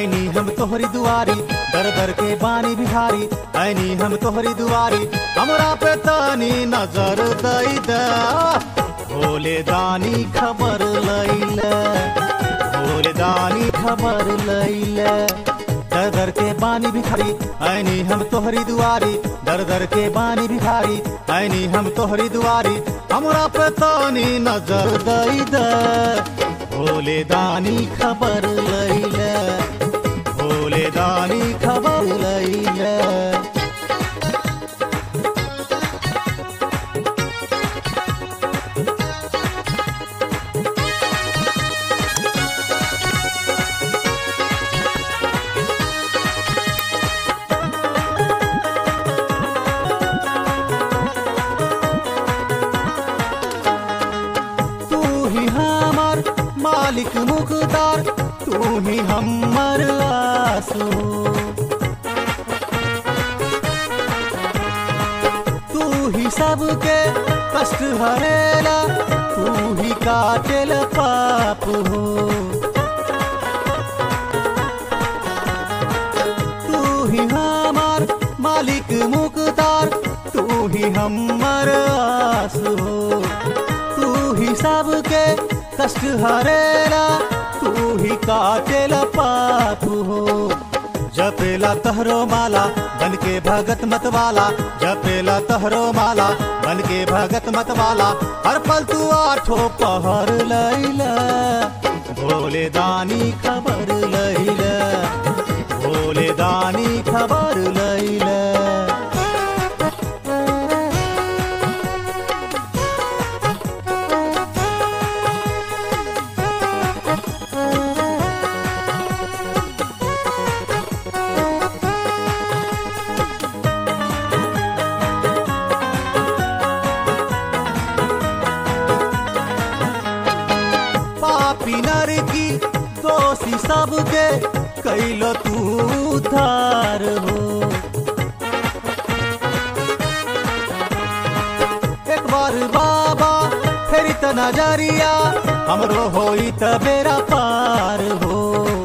ऐनी हम तोहरी दुआरी दर दर के बानी बिहारी ऐनी हम तोहरी दुआरी हमरा पे तानी नजर दई दा भोले दानी खबर लैले भोले दानी खबर लैले दर दर के बानी भिखारी ऐनी हम तोहरी दुआरी दर दर के बानी भिखारी ऐनी हम तोहरी दुआरी हमरा पे तानी नजर दई दा भोले दानी खबर लैले भोले दानी खबर लैले तू ही हमार मालिक मुकदार तू ही हमर आसू तू ही सबके कष्ट हरेला तू ही काटेल पाप हो तू ही हमार मालिक मुकदार तू ही हमर आस हो तू ही सबके कष्ट हरेला तू ही काटेल पाप हो जपेला तहरो माला बन के भगत मत वाला जपेला तहरो माला बन के भगत मत वाला हर पल तू आठो पहर लैला भोले दानी खबर लैला भोले दानी खबर लैला पापी नर की दोषी सबके कैलो तू उद्धार हो एक बार बाबा फेरी त नजरिया हमरो होई त बेरा पार हो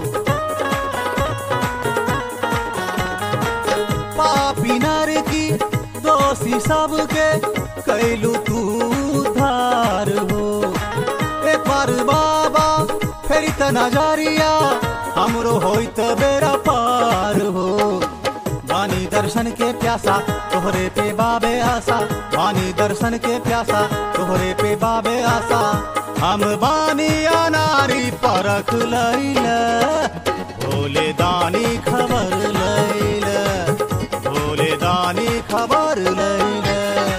पापी नर की दोषी सबके कैलू तू उद्धार हो एक बार बाबा फेरी त नजरिया हमरो होई त बेरा पार हो वानी दर्शन के प्यासा तोहरे पे बाबे आशा वानी दर्शन के प्यासा तोहरे पे बाबे आशा हम बानी अनारी परख लैला भोले दानी खबर लैला भोले दानी खबर लैला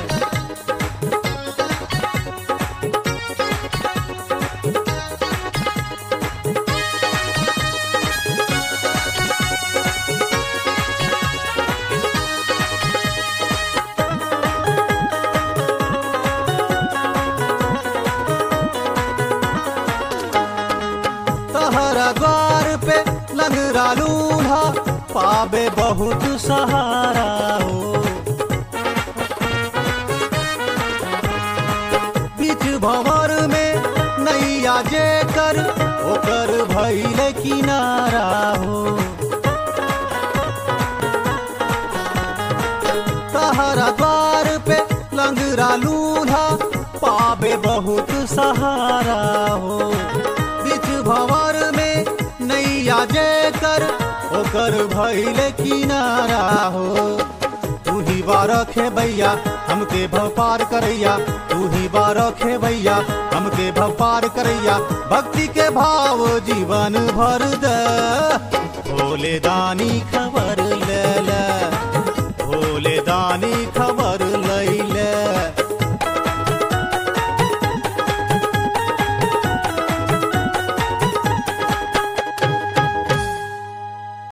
तहरा द्वार पे लंगरा लूल्हा पावे बहुत सहारा हो बीच भंवर में नैया जे कर ओकर भैल किनारा हो तहरा द्वार पे लंगरा लूल्हा पावे बहुत सहारा हो बीच भंवर में नैया जे कर ओकर भैल किनारा हो तू ही बारखे भैया हमके भव पार करैया तू ही बारखे भैया हमके भव पार करैया भक्ति के भाव जीवन भर दे भोले दानी खबर